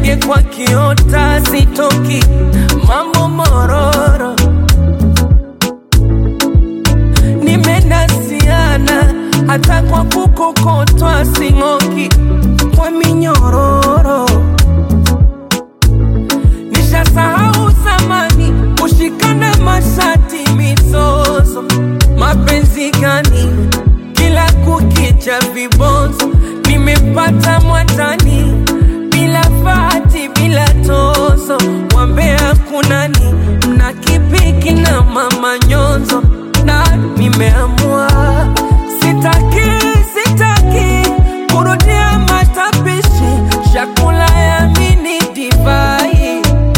ndege kwa kiota sitoki, mambo mororo, nimenasiana hata kwa kukokotwa sing'oki, kwa minyororo nishasahau zamani kushikana mashati mizozo, mapenzi gani kila kukicha vibonzo, nimepata mwatani bila fati bila tozo, wambea kunani mna kipiki na mama nyonzo, na nimeamua sitaki sitaki kurudia matapishi chakula ya mini divai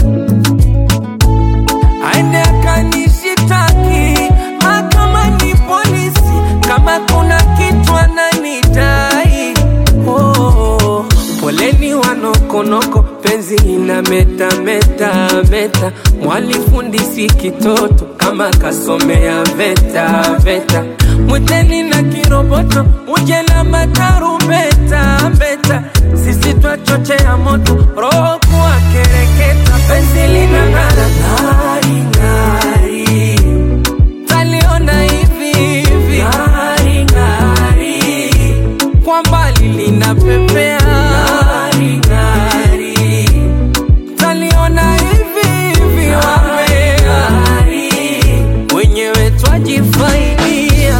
aende akanishitaki mahakamani polisi kama kuna kitu ananidai oh, poleni wanokonoko penzi ina meta meta meta mwalifundisi kitoto kama kasomea veta veta mwiteni na kiroboto uje na matarumbeta mbeta sisi twachochea moto roho kuwa kereketa penzi lina ng'ara ng'ari ng'ari taliona hivi hivi ng'ari ng'ari kwa mbali linapepea ng'ari ng'ari taliona hivi hivi wambea wenyewe twajifaidia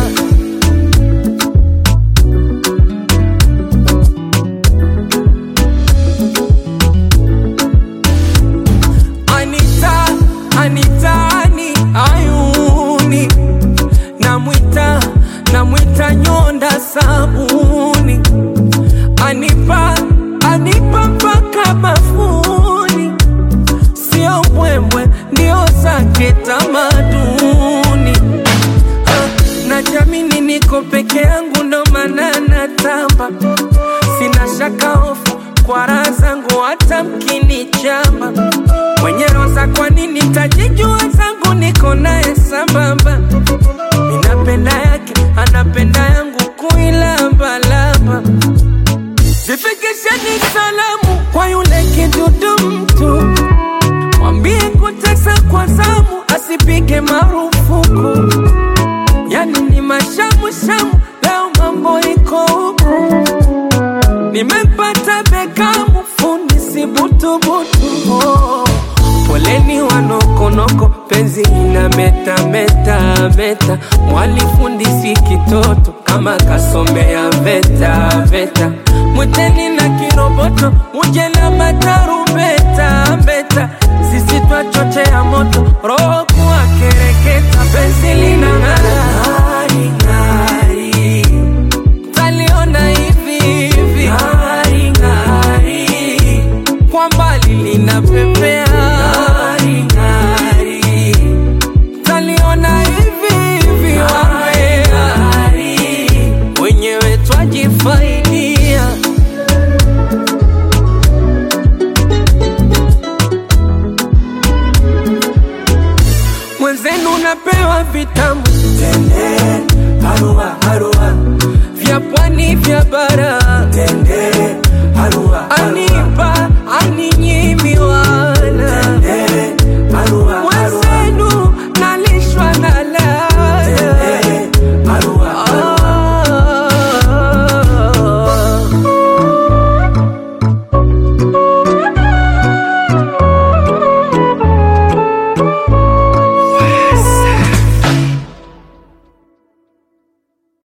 Anita, Anita, ani ayuni namwita namwita nyonda sabuni anipa anipa mpaka bafuni sio mbwembwe ndio zake tamaduni Ah, na jamini niko peke yangu ndo maana natamba sina shaka hofu kwa raha zangu hata mkinichamba mwenye roza kwa nini tajijua zangu niko naye sambamba minapenda yake anapenda yangu kuilambalamba zifikisheni salamu kwa yule kidudu mtu mwambie kutesa kwa zamu asipige marufuku yani ni mashamushamu leo mambo iko huku nimempata bekamu fundi si butubutu oh. poleni wanokonoko penzi ina meta meta meta mwalifundisi kitoto kama kasomea veta veta mwiteni na kiroboto uje na matarumbeta mbeta sisi twachochea moto roho kuwa kereketa penzi lina ng'ara ng'ari ng'ari